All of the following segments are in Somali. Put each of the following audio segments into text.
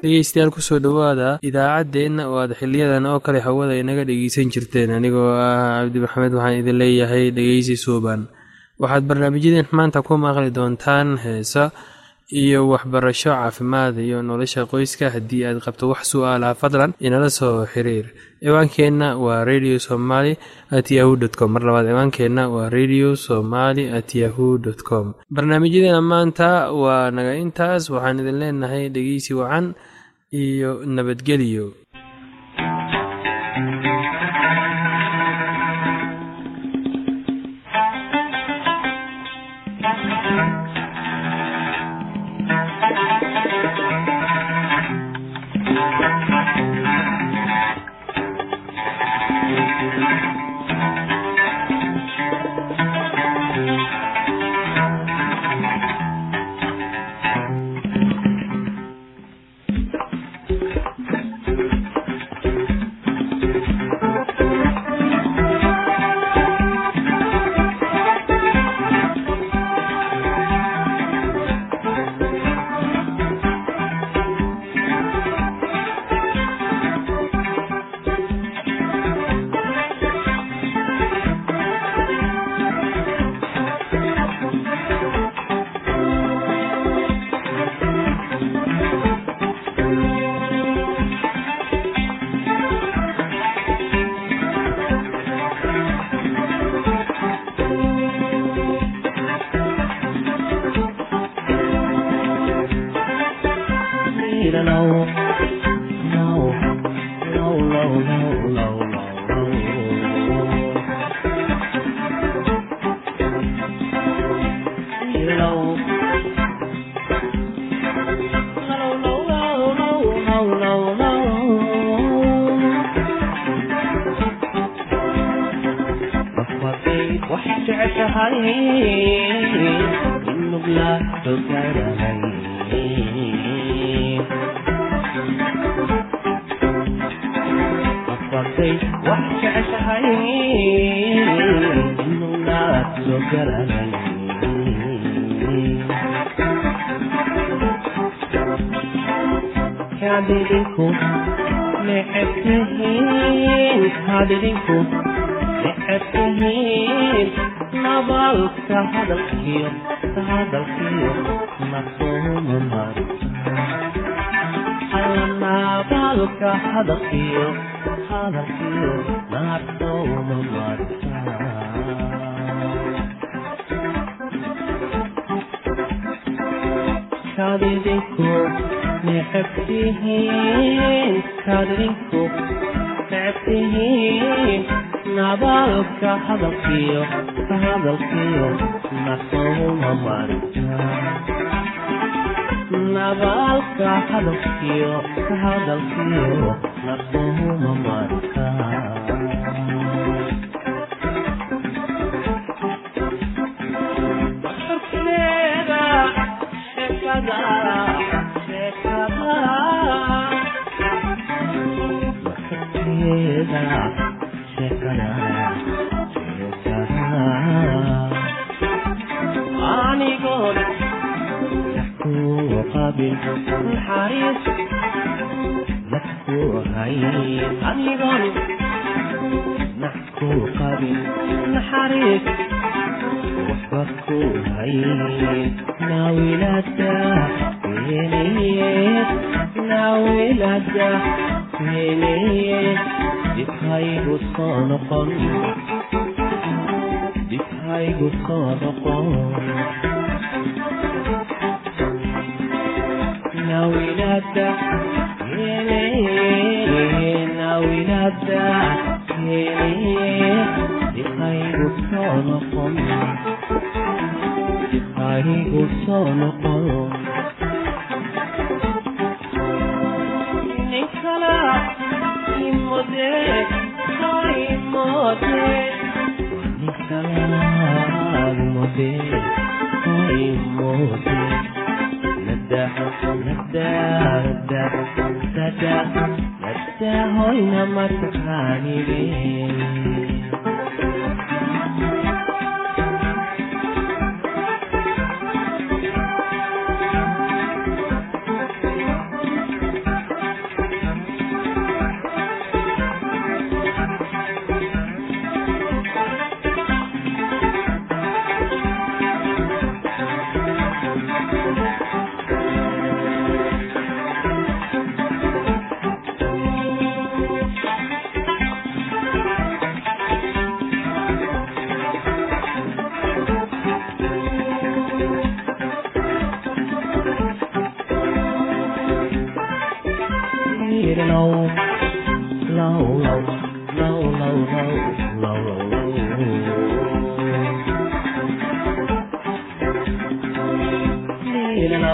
dhegeystayaal kusoo dhowaada idaacaddeenna oo aad xiliyadan oo kale hawada inaga dhegeysan jirteen anigoo ah cabdi maxamed waxaan idin leeyahay dhegeysi suuban waxaad barnaamijyadeen maanta ku maqli doontaan heesa iyo waxbarasho caafimaad iyo nolosha qoyska haddii aad qabto wax su-aalaha fadlan inala soo xiriir ciwaankeenna waa radio somaly at yahu dt com mar labaad ciwaankeenna waa radio somaly at yahu dt com barnaamijyadeena maanta waa naga intaas waxaan idin leenahay dhegeysi wacan iyo nabadgelyo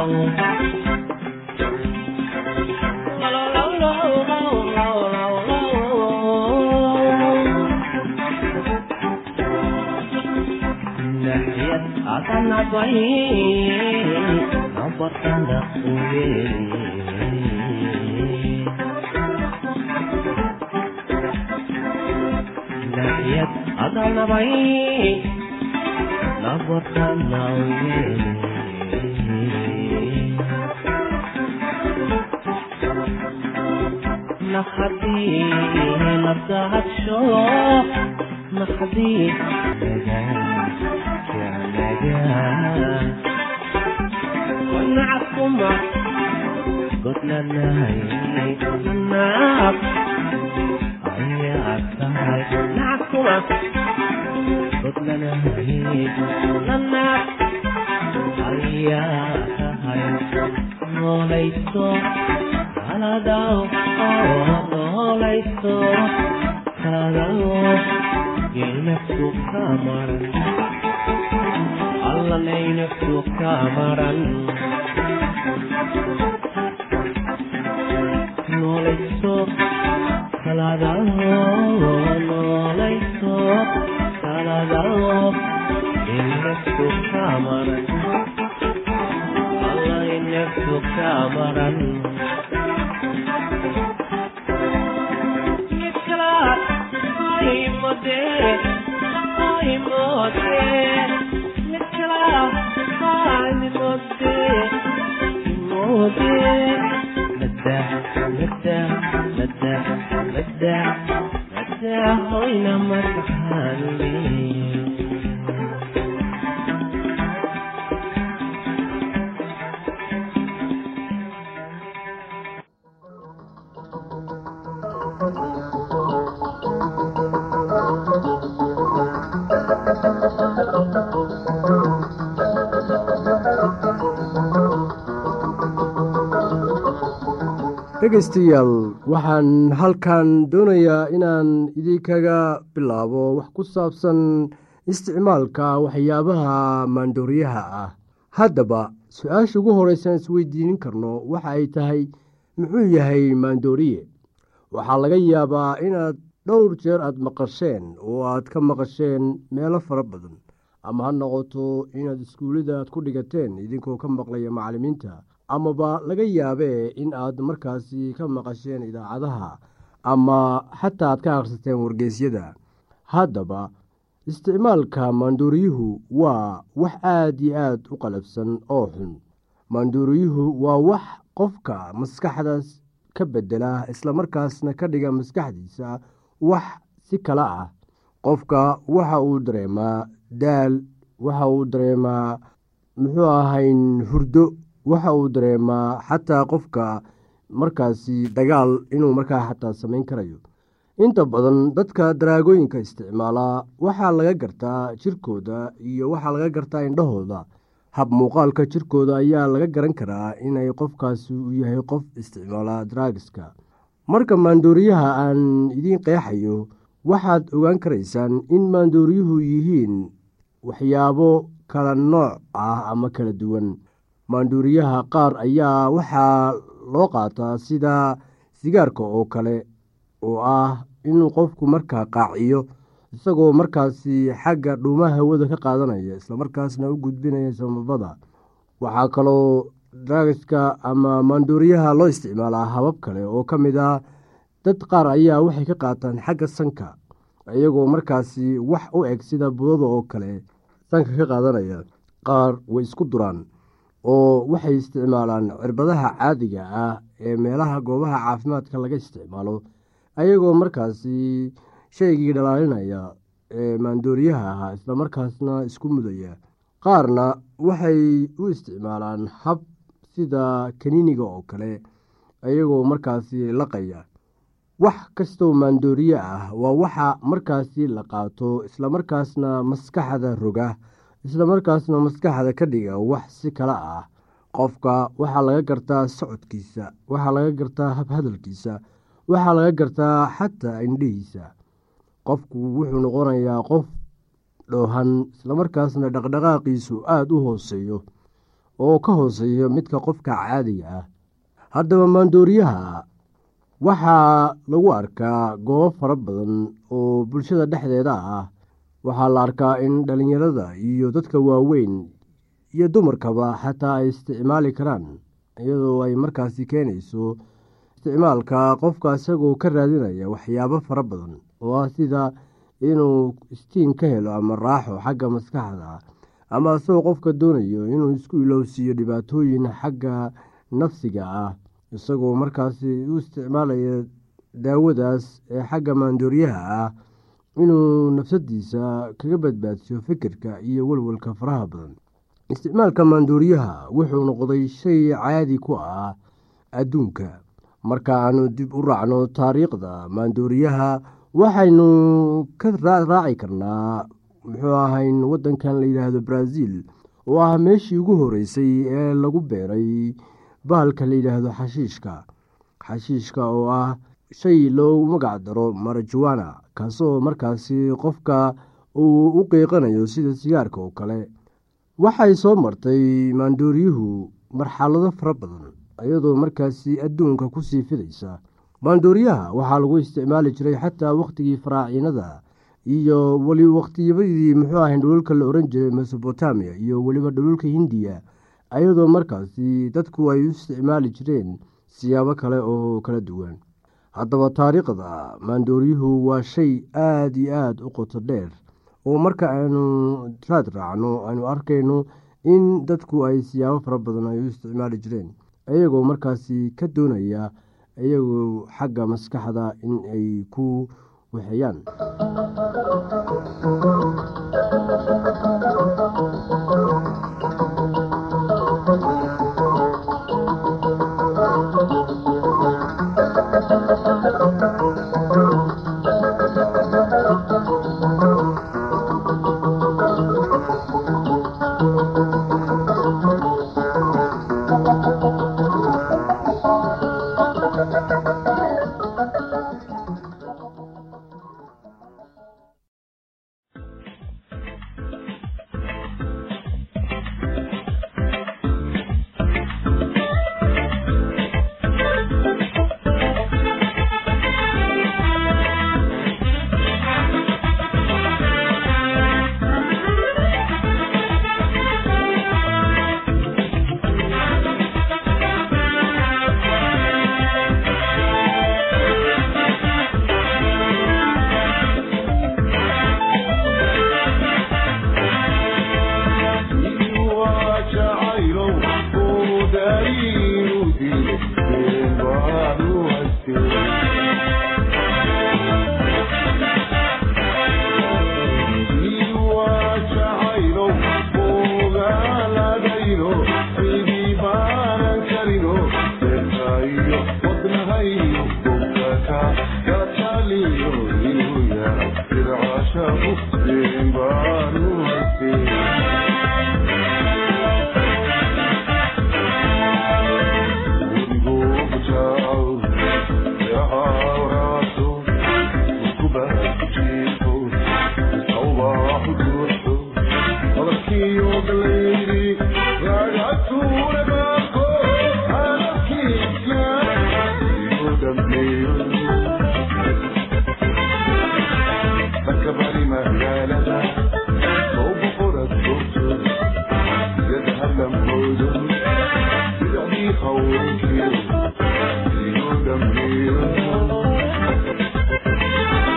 dhegaystayaal waxaan halkan doonayaa inaan idinkaga bilaabo wax ku saabsan isticmaalka waxyaabaha maandooriyaha ah haddaba su-aasha ugu horreysaan isweydiinin karno waxa ay tahay muxuu yahay maandooriye waxaa laga yaabaa inaad dhowr jeer aad maqasheen oo aad ka maqasheen meelo fara badan ama ha noqoto inaad iskuullada aad ku dhigateen idinkoo ka maqlaya macallimiinta amaba laga yaabee in aad markaasi ka maqasheen idaacadaha ama xataa aad ka akhrisateen wargeysyada haddaba isticmaalka maanduuriyuhu waa wax aad iyo aad u qalabsan oo xun maanduuriyuhu waa wax qofka maskaxdaas ka bedela islamarkaasna ka dhiga maskaxdiisa wax si kale ah qofka waxa uu dareemaa daal waxa uu dareemaa muxuu ahayn hurdo waxa uu dareemaa xataa qofka markaasi dagaal inuu markaa xataa samayn karayo inta badan dadka daraagooyinka isticmaalaa waxaa laga gartaa jirkooda iyo waxaa laga gartaa indhahooda hab muuqaalka jirkooda ayaa laga garan karaa inay qofkaasi u yahay qof isticmaala daraagiska marka maandooriyaha aan idiin qeexayo waxaad ogaan karaysaan in maandooriyuhu yihiin waxyaabo kala nooc ah ama kala duwan maanduuriyaha qaar ayaa waxaa loo qaataa sida sigaarka oo kale oo ah inuu qofku markaa qaaciyo isagoo markaasi xagga dhuumaha hawada ka qaadanaya islamarkaasna u gudbinaya samabada waxaa kaloo draagiska ama maanduuriyaha loo isticmaalaa habab kale oo ka mid ah dad qaar ayaa waxay ka qaataan xagga sanka iyagoo markaasi wax u eg sida budada oo kale sanka ka qaadanaya qaar way isku duraan oo waxay isticmaalaan cirbadaha caadiga ah ee meelaha goobaha caafimaadka laga isticmaalo ayagoo markaasi shaygii dhalaalinaya ee maandooriyaha ahaa islamarkaasna isku mudaya qaarna waxay u isticmaalaan hab sida kaniiniga oo kale ayagoo markaasi laqaya wax kastoo maandooriye ah waa waxa markaasi la qaato islamarkaasna maskaxda roga islamarkaasna maskaxda ka dhiga wax si kale ah qofka waxaa laga gartaa socodkiisa waxaa laga gartaa habhadalkiisa waxaa laga gartaa xataa indhihiisa qofku wuxuu noqonayaa qof dhoohan islamarkaasna dhaqdhaqaaqiisu aada u hooseeyo oo ka hooseeya midka qofka caadiga ah haddaba maandooriyaha waxaa lagu arkaa goobo fara badan oo bulshada dhexdeeda ah waxaa la arkaa in dhallinyarada iyo dadka waaweyn iyo dumarkaba xataa ay isticmaali karaan iyadoo ay markaasi keenayso isticmaalka qofka isagoo ka raadinaya waxyaabo fara badan oo ah sida inuu istiin ka helo ama raaxo xagga maskaxda ama isagoo qofka doonayo inuu isku ilowsiiyo dhibaatooyin xagga nafsiga ah isagoo markaasi u isticmaalaya daawadaas ee xagga maandooriyaha ah inuu nafsadiisa kaga badbaadsiyo fikirka iyo welwalka faraha badan isticmaalka maandooriyaha wuxuu noqday shay caadi ku ah adduunka marka aanu dib u raacno taariikhda maandooriyaha waxaynu ka raaci karnaa muxuu ahayn wadankan la yidhaahdo brazil oo ah meeshii ugu horeysay ee lagu beeray bahalka la yidhaahdo xashiishka xashiishka oo ah shay loo magac daro marajuwana kaasoo markaasi qofka uu u qiiqanayo sida sigaarka oo kale waxay soo martay maandooriyuhu marxalado fara badan iyadoo markaasi adduunka kusii fidaysa maandooriyaha waxaa lagu isticmaali jiray xataa wakhtigii faraaciinada iyo weli wakhtiyadii muxuu ahayn dhululka la oran jiray mesobotamiya iyo weliba dhululka hindiya iyadoo markaasi dadku ay u isticmaali jireen siyaabo kale oo kala duwan haddaba taariikhda maandooryuhu waa shay aada iyo aada u qoto dheer oo marka aynu raad raacno aynu arkayno in dadku ay siyaabo fara badan ay u isticmaali jireen iyagoo markaasi ka doonaya iyagoo xagga maskaxda in ay ku waxeeyaan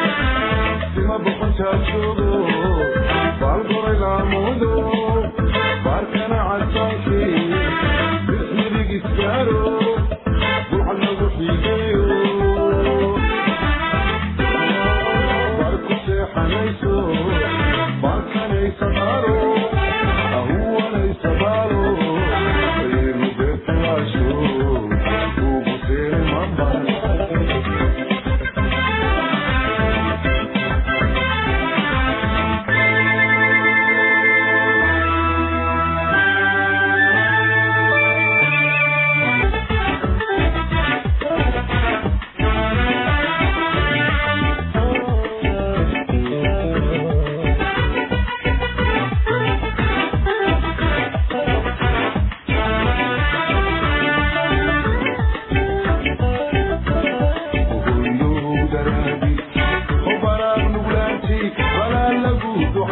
Bal goray la modo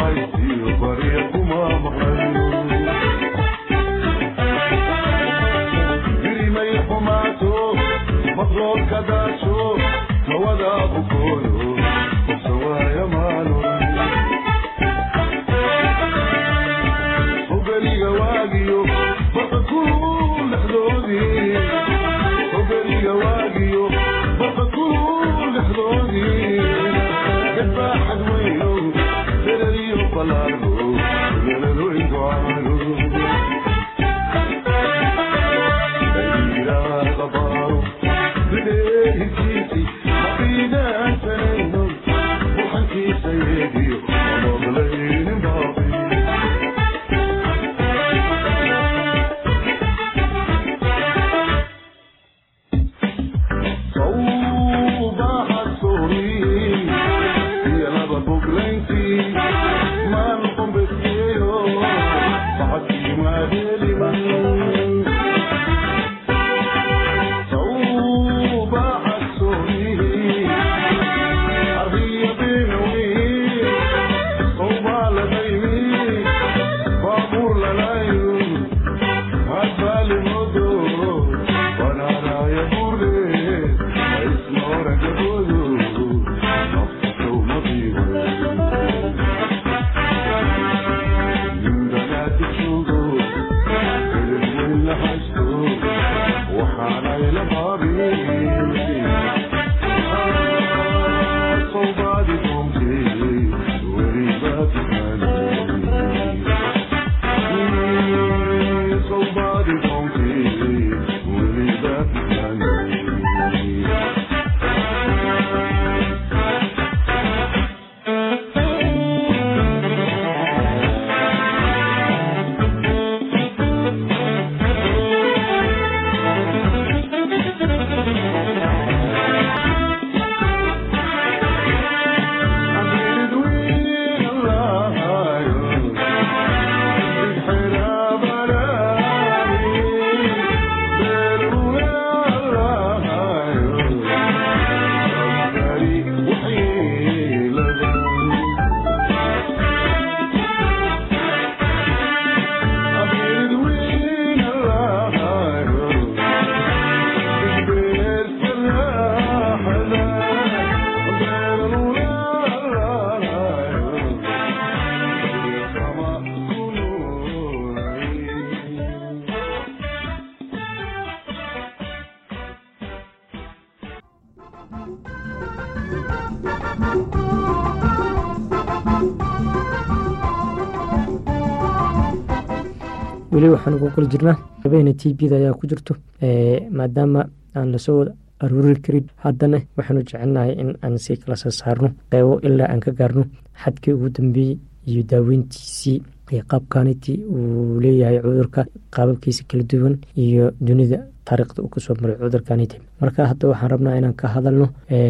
weli waxaan ugu qoli jirnaa habeena t bda ayaa ku jirto maadaama aan lasoo wada aruuri karin haddana waxaanu jecelnahay in aan si kala soo saarno qeybo ilaa aan ka gaarno xadkii ugu dambeeyey iyo daaweyntiisii qaabkaniti uu leeyahay cudurka qaababkiisa kala duwan iyo dunida taariikhda uu kasoo maray cudurkaniti marka hadda waxaan rabnaa inaan ka hadalno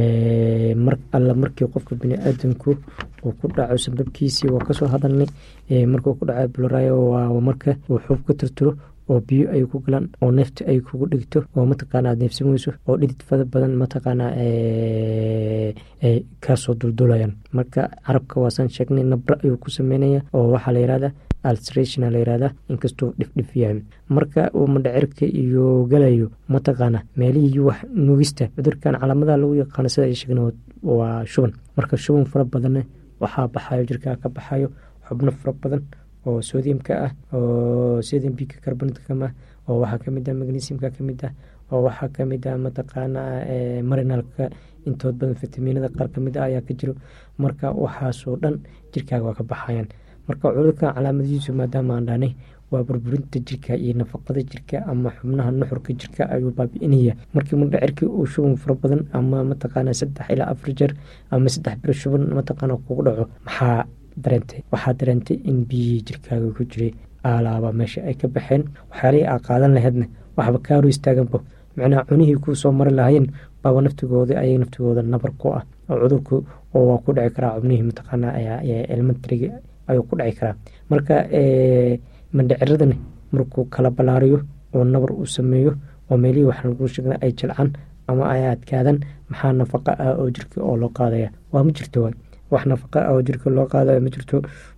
mar alla markii qofka biniaadamku uu ku dhaco sababkiisii waa kasoo hadalnay markuu ku dhaco bularayo waa marka uu xuub ka tirtiro oo biyo ay ku galaan oo neefta ay kugu dhigto oo mataqaana aad neefsan weyso oo dhidid fada badan mataqaana ay kaasoo duldulayaan marka carabka waasaan sheegnay nabra ayuu ku sameynaya oo waxaa la yihahda alstration la yihahda inkastuu dhifdhif yahay marka uu madhacirka iyo galayo mataqaana meelihii wax nugista cudurkan calaamadaha lagu yaqaano sida ay sheegna waa shuban marka shuban fara badanna waxaa baxayo jirkaa ka baxayo xubno fara badan oo sodiumka ah oo sodium bika carbonatcam ah oo waxaa kamid ah magnesiumka kamid ah oo waxaa kamid ah mataqaana marinalka intood badan fitaminada qaar kamid ah ayaa ka jiro marka waxaasoo dhan jirkaaga waa ka baxayaan marka cudurkan calaamadihiisu maadaama aan dhahnay waa burburinta jirka iyo nafaqada jirka ama xubnaha nuxurka jirka ayuu baabi-inaya markii mudhacirkii uu shuban fara badan ama mataqaana saddex ilaa afar jeer ama saddex bilo shuban mataqaana kugu dhaco maxaa dareentay waxaa dareentay in biyihii jirkaaga ku jiray aalaaba meesha ay ka baxeen waxyaalihii aa qaadan laheydna waxba kaaru istaaganba macnaha cunihii kuu soo mari lahayeen baaba naftigooda ayay naftigooda nabar ku ah oo cudurku oo waa ku dhici karaa xubnihii mataqaana elementariga ayuu ku dhici karaa marka mandhiciradani markuu kala ballaariyo oo nabar uu sameeyo oo meelihii waxaan lagu sheegna ay jilcaan ama ay adkaadaan maxaa nafaqa ah oo jirka oo loo qaadaya waa ma jirto waay wax nafaqa ah oo jirka loo qaadayo ma jirto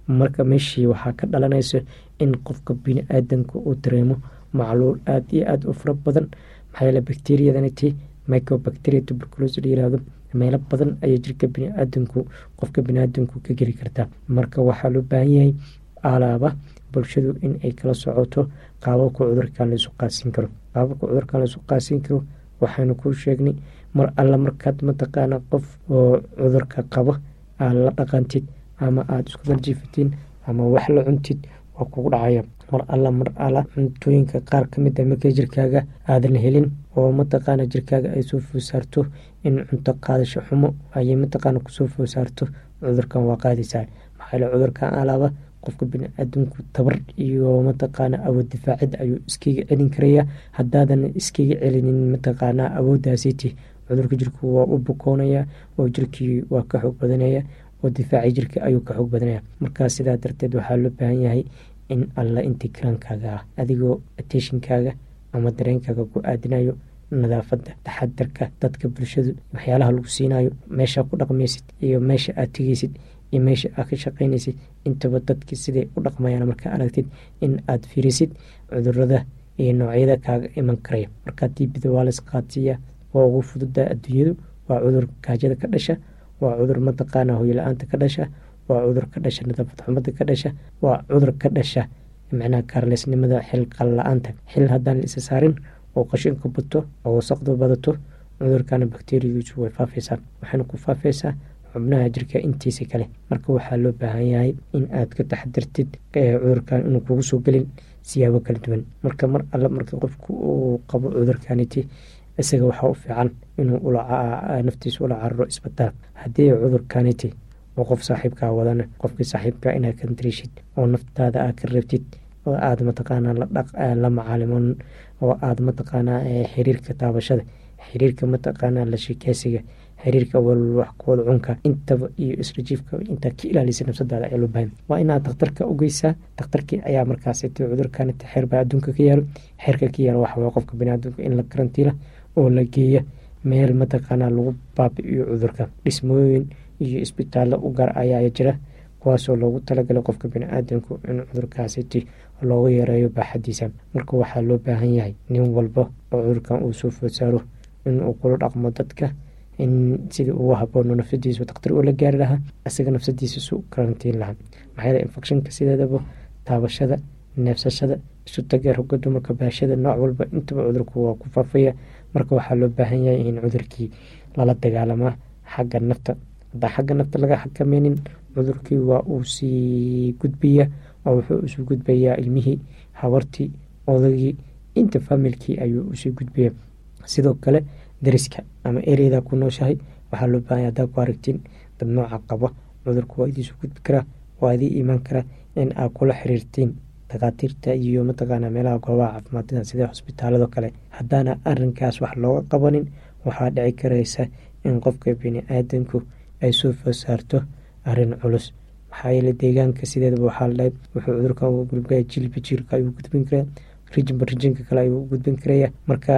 marka meeshii waxaa ka dhalanaysa in qofka bini-aadanka uu dareemo macluul aada iyo aada u fara badan maxaa yeele bacteriadaniti microbacteria tuberculosi la yirahdo meelo badan ayay jirka biniaadanku qofka biniaadanku ka geli kartaa marka waxaa loo baahan yahay alaaba bulshadu in ay kala socoto qaababka cudurkan laysu qaasin karo qaababka cudurkan laysu qaasin karo waxaanu kuu sheegnay mar alla markaad mataqaana qof oo cudurka qabo aad la dhaqantid ama aada isku darjiifatiin ama wax la cuntid waa kugu dhacaya mar alla mar alla cuntooyinka qaar kamid a markay jirkaaga aadan helin oo mataqaana jirkaaga ay soo foosaarto in cunto qaadasho xumo ayay mataqaana kusoo foosaarto cudurkan waa qaadaysaa maxaa yale cudurkan alaaba qofka bini-aadamku tabar iyo mataqaana awood difaacid ayuu iskaga celin karaya haddaadan iskaga celinin mataqaana awooddaasiti cudurka jirku waa u bukoonaya oo jirkii waa ka xoog badanaya oo difaaci jirka ayuu ka xoog badanaya markaa sidaa darteed waxaa loo baahan yahay in alla intii karaankaaga ah adigoo ateshinkaaga ama dareenkaaga ku aadinayo nadaafadda taxadarka dadka bulshadu waxyaalaha lagu siinayo meeshaa ku dhaqmaysid iyo meesha aad tegeysid iyo meesha aad ka shaqaynaysid intaba dadki siday u dhaqmayaan markaa aragtid in aad fiirisid cudurada iyo noocyada kaaga iman karaya markaa diibida waa lays qaadsiiya waa ugu fududa adduunyadu waa cudur gaajada ka dhasha waa cudur mataqaana hoyla-aanta ka dhasha waa cudur ka dhasha nadaafad xumada ka dhasha waa cudur ka dhasha macnaha kaarleysnimada xil qalla-aanta xil haddaan la isa saarin oo qashinka bato oo wasaqdu badato cudurkana bakteriyadiisu way faafaysaa waxayna ku faafaysaa xubnaha jirka intiisa kale marka waxaa loo baahan yahay in aad ka taxdirtid cudurkan inuu kugu soo gelin siyaabo kala duwan marka mar alle marka qofku uu qabo cudurkaniti isaga waxaa u fiican inuu naftiisa ula cararo isbitaal haddii cudurkaniti oo qof saaxiibkaa wadana qofkii saaxiibka inaad ka darishid oo naftaada aad ka rabtid oo aada mataqaanaa la macaalimon oo aada mataqaanaa xiriirka taabashada xiriirka mataqaanaa la sheekeysiga xiriirka walwaxkooda cunka intaba iyo israjiifka intaa ka ilaalisa nafsadaada ayaa loo bahan waa inaad dakhtarka u geysaa dakhtarkii ayaa markaasiti cudurkaniti xeer baa adduunka ka yaalo xeerka ka yaalo waxawaa qofka biniaadamka in la karantiila oo la geeya meel mataqaanaa lagu baabi-iyo cudurka dhismooyin iyo isbitaallo u gaar ayaa jira kuwaasoo loogu talagalay qofka bini-aadamku in cudurkaasiti loogu yareeyo baaxadiisa marka waxaa loo baahan yahay nin walba oo cudurkan uu soo food saaro inuu kula dhaqmo dadka in sidii ugu haboono nafsadiisu daktar ula gaari lahaa isaga nafsadiisa su karantiin lahaa maxaa yeele infectionka sideedaba taabashada neefsashada isu taga roga dumarka baashada nooc walba intaba cudurku waa ku faafaya marka waxaa loo baahan yahay in cudurkii lala dagaalamaa xagga nafta haddaan xagga nafta laga xakameynin cudurkii waa uu sii gudbaya oo wuxuu isu gudbayaa ilmihii habartii odagii inta familkii ayuu usii gudbaya sidoo kale dariska ama ereyada ku nooshahay waxaa loo baahanya haddaa ku aragtiin dad nooca qaba cudurku waa idiisu gudbi karaa waa idii imaan karaa in aad kula xiriirtiin dhakhaatiirta iyo mataqaana meelaha goobaha caafimaadada sida xusbitaalado kale haddaana arinkaas wax looga qabanin waxaa dhici karaysa in qofka bini-aadanku ay soo fosaarto arin culus maxaa yeele deegaanka sideedaba waxaa ladhahay wuxuu cudurkan u gudbaya jilba jiilka ayuu gudbin karaa rijinba rijinka kale ayuu u gudbin karaya marka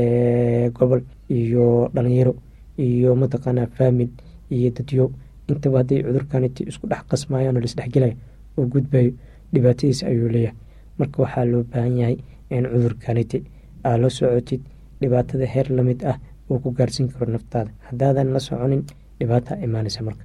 gobol iyo dhalinyaro iyo mataqaanaa faamil iyo dadyo intaba hadday cudurkaniti isku dhex qasmayaan oo laisdhexgelaya oo gudbayo dhibaatadiis ayuu leeyahay marka waxaa loo baahan yahay in cudurkaniti aad la socotid dhibaatada heer lamid ah uu ku gaarsiin karo naftaada haddaadan la soconin dhibaata imaanaysa marka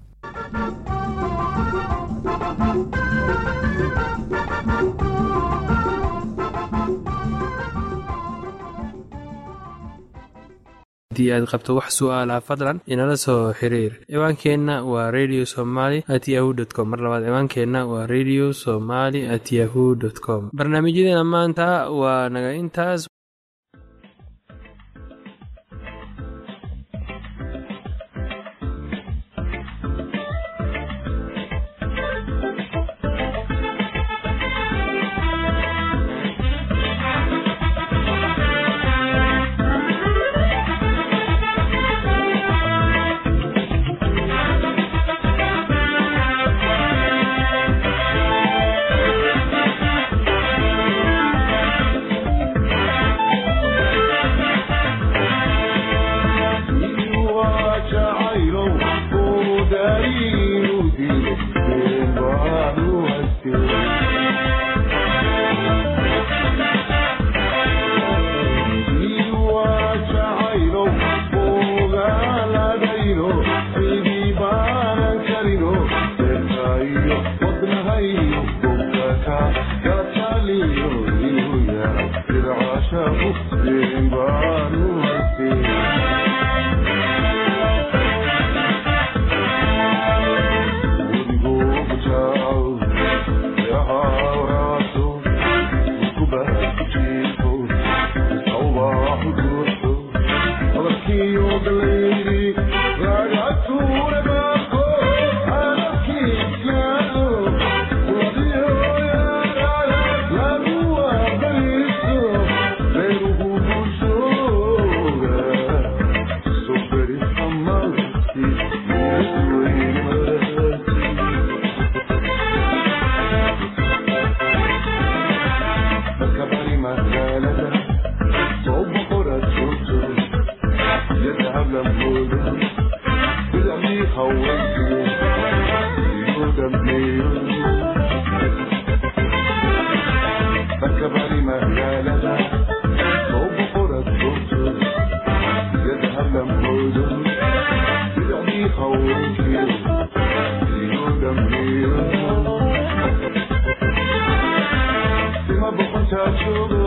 haddii aad qabto wax su-aalaha fadlan inala soo xiriir ciwaankeenna waa radio somaly at yahu dt com mar labaad ciwaankeenna waa radio somaly at yahu dt com barnaamijyadeena maanta waa naga intaas Touch